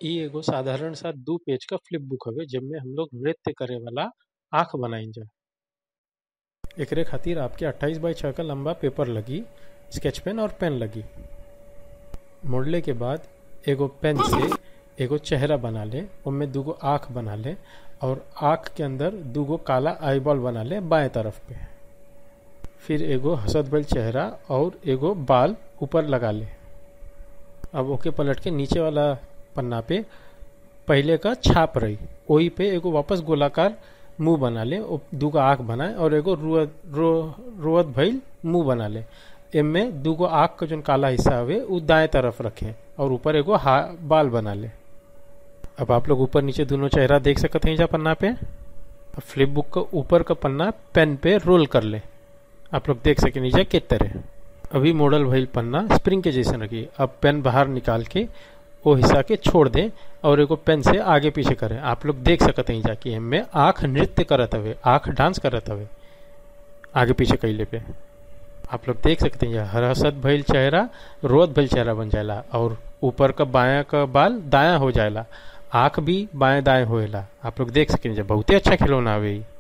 इ एगो साधारण सा दू पेज क फ्लिप बुक हवे जेमे हम लोग नृत्य करे वाला आँख बनाइजा एकरे खातिर आपके 28 बाई 6 का लंबा पेपर लगी स्केच पेन और पेन लगी मोड़ले के बाद एगो पेन से एगो चेहरा बना ले उनमें दूगो आँख बना ले और आँख के अंदर दूगो काला आईबॉल बना ले बाएं तरफ पे फिर एगो हसत भइल चेहरा और एगो बाल ऊपर लगा ले अब ओके पलट के नीचे वाला पन्ना पे पहले का छाप रही वही पे एगो वापस गोलाकार मुंह बना ले ओ दूगो आँख बनाए और एगो रुअत रो रोअत भइल मुंह बना ले एमे दूगो आँख का जोन काला हिस्सा हवे उ दाएं तरफ रखे और ऊपर एगो हा बाल बना ले अब आप लोग ऊपर नीचे दोनों चेहरा देख सकते हैं जा पन्ना पे अब फ्लिप बुक का ऊपर का पन्ना पेन पे रोल कर ले आप लोग देख सके नीचे किस तरह अभी मॉडल भइल पन्ना स्प्रिंग के जैसे रखी अब पेन बाहर निकाल के वो हिस्सा के छोड़ दें और एगो पेन से आगे पीछे करें आप लोग देख सकते हैं जाके इनमें आँख नृत्य करत हवे आँख डांस करत हवे आगे पीछे कैले पे आप लोग देख सकते हैं हरहसत भइल चेहरा रोत भइल चेहरा बन जाएला और ऊपर का बाया का बाल दाया हो जाएला आँख भी बाएं दाएं होएला आप लोग देख सकें बहुते अच्छा खिलौना हवे